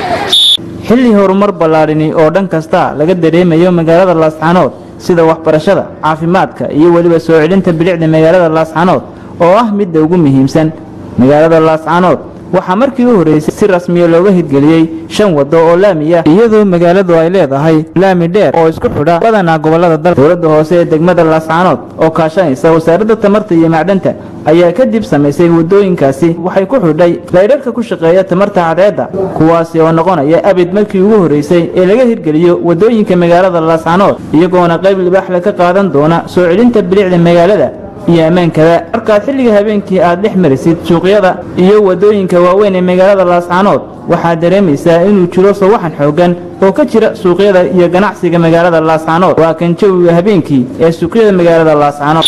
xilli horumar ballaadhini oo dhan kasta laga dareemayo magaalada laascaanood sida waxbarashada caafimaadka iyo weliba soo celinta bilicda magaalada laascaanood oo ah midda ugu muhiimsan magaalada laascaanood waxaa markii u horreysay si rasmiya looga hirgeliyey shan waddo oo laami ah iyadoo magaaladu ay leedahay laami dheer oo isku xidha badanaa gobollada dalka dowladda hoose ee degmada laascaanood oo kaashanaysa wasaaradda tamarta iyo macdanta ayaa kadib samaysay waddooyinkaasi waxay ku xidhay laydharka ku shaqeeya tamarta cadceedda kuwaasi oo noqonaya abid markii ugu horreysay ee laga hirgeliyo waddooyinka magaalada laascaanood iyagoona qayb libaaxle ka qaadan doona soo celinta bilicda magaalada iyo ammaankada markaad xilliga habeenkii aad dhex marisid suuqyada iyo waddooyinka waaweyn ee magaalada laascaanood waxaad dareemaysaa inuu jiro sawaxan xooggan oo ka jira suuqyada iyo ganacsiga magaalada laascaanood waa kan jawiga habeenkii ee suuqyada magaalada laascaanood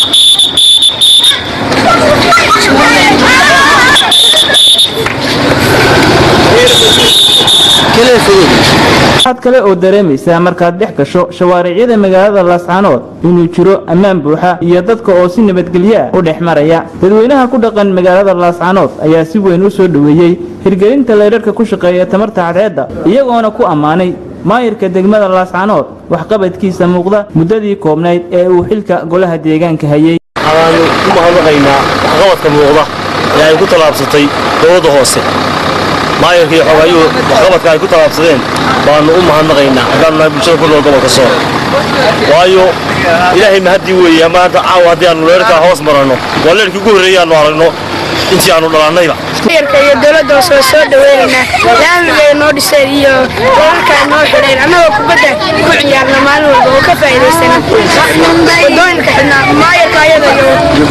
waxaad kale oo dareemaysaa markaad dhex gasho shawaaricyada magaalada laascaanood inuu jiro ammaan buuxa iyo dadka oo si nabadgelyo ah u dhex maraya dadweynaha ku dhaqan magaalada laascaanood ayaa si weyn u soo dhoweeyey hirgelinta laydharka ku shaqeeya tamarta cadceedda iyagoona ku ammaanay maayirka degmada laascaanood waxqabadkiisa muuqda muddadii koobnayd ee uu xilka golaha deegaanka hayey waxaanu ku mahadnaqaynaa waxqabadka muuqda ee ay ku tallaabsatay dowladda hoose maayarka iyo xogayuhu waxqabadka ay ku tallaabsadeen baanu u mahadnaqaynaa haddaanu nahay bulshada ku nool gobolka sool waayo ilaahay mahaddii weeye maanta caawa haddii aanu leerkaa hoos maranno waa leerkii ugu horreeyey aanu aragno intii aanu dhalannayba maayarka iyo dowladda hoose waa soo dhaweynaynaa laamiga noo dhiseen iyo dalalkaa noo xidheen annagoo kubadda ku ciyaarna maalin walba oo ka faa'iidaysana wadooyinka xidhnaa maayarka ayada iyo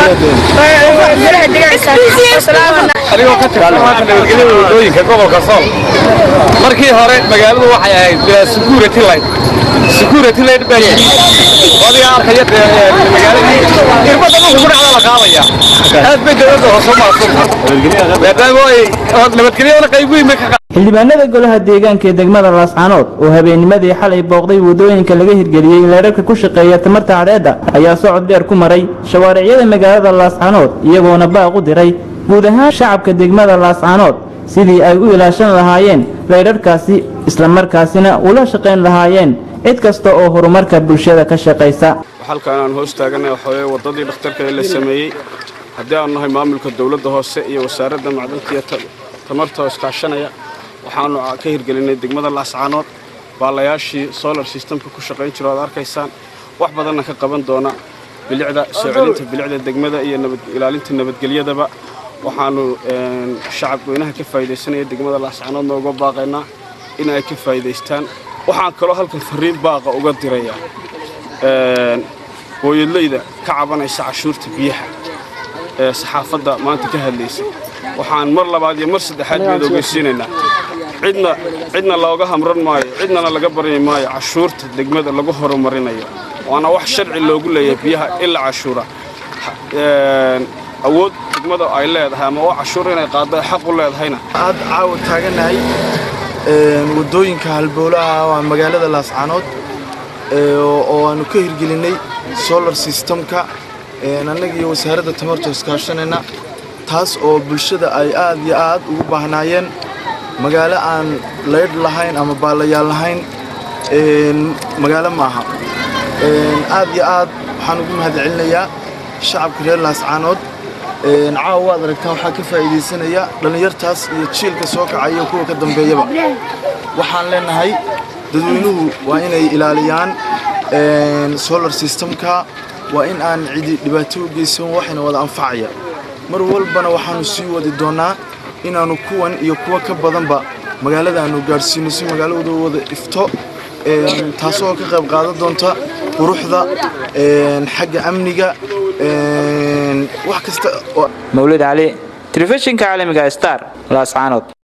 golaha degaanka wasalaamana anigoo ka tirsan maanta nabadgelyada wadooyinka gobolka sool markii hore magaaladu waxay ahayd bilaa security line security line baa yidhi adiga arkaya magaaladii irbadda dhulka ku dhacda la qaadaya aad bay dowladda hoose u mahadsan maadaama ay nabadgelyadana qayb weyn bay ka xildhibaanada golaha deegaanka ee degmada laascaanood oo habeennimadii xalay booqday waddooyinka laga hirgeliyey leerarka ku shaqeeya tamarta cadceedda ayaa socod dheer ku maray shawaaricyada magaalada laascaanood iyagoona baaq u diray guud ahaan shacabka degmada laascaanood sidii ay u ilaashan lahaayeen leydharkaasi islamarkaasina ula shaqayn lahaayeen cid kasta oo horumarka bulshada ka shaqaysa halkaan aan hoos taaganay waxaweye waddadii dhakhtarka ee la sameeyey haddii aanu nahay maamulka dowladda hoose iyo wasaaradda macdanta iyo tamarta oo iskaashanaya waxaanu ka hirgelinay degmada laascaanood baalayaashii solar systemka ku shaqayn jiro aad arkaysaan wax badanna ka qaban doona bilicda soo celinta bilicda degmada iyo ilaalinta nabadgelyadaba waxaanu shacab weynaha ka faa'iidaysanaya degmada laascaanoodna uga baaqaynaa in ay ka faa'iidaystaan waxaan kaloo halkan fariin baaqa uga diraya hooyadleyda ka cabanaysa cashuurta biyaha ee saxaafadda maanta ka hadlaysay waxaan mar labaad iyo mar saddexaad beed ogeysiinaynaa cidna cidna looga hamran maayo cidnana laga baryi maayo cashuurta degmada lagu horumarinayo waana wax sharci loogu leeyahay biyaha ila cashuura awood degmada ay leedahay ama oo cashuur inay qaaddo ay xaq u leedahayna aad caawa taaganahay waddooyinka halbowlaha waa magaalada laascaanood oo aanu ka hirgelinay solar systemka annaga iyo wasaaradda tamarta iskaashanayna taas oo bulshada ay aad iyo aad ugu baahnaayeen magaalo aan laydh lahayn ama baalayaal lahayn magaalo maaha aad iyo aad waxaan ugu mahadcelinayaa shacabka reer laascaanood caawa waad aragtaan waxaa ka faa'iidaysanaya dhallinyartaas iyo jiilka soo kacaya kuwa ka dambeeyaba waxaan leenahay dadweynuhu waa inay ilaaliyaan solar systemka waa in aan cidi dhibaato u geysan waxayna wada anfacaya mar walbana waxaanu sii wadi doonnaa inaannu kuwan iyo kuwa ka badanba magaalada aanu gaadhsiino si magaaladu wada ifto taasoo ka qayb qaadan doonta quruxda xagga amniga wax kasta mawlid cali telefishinka caalamiga star laascaanood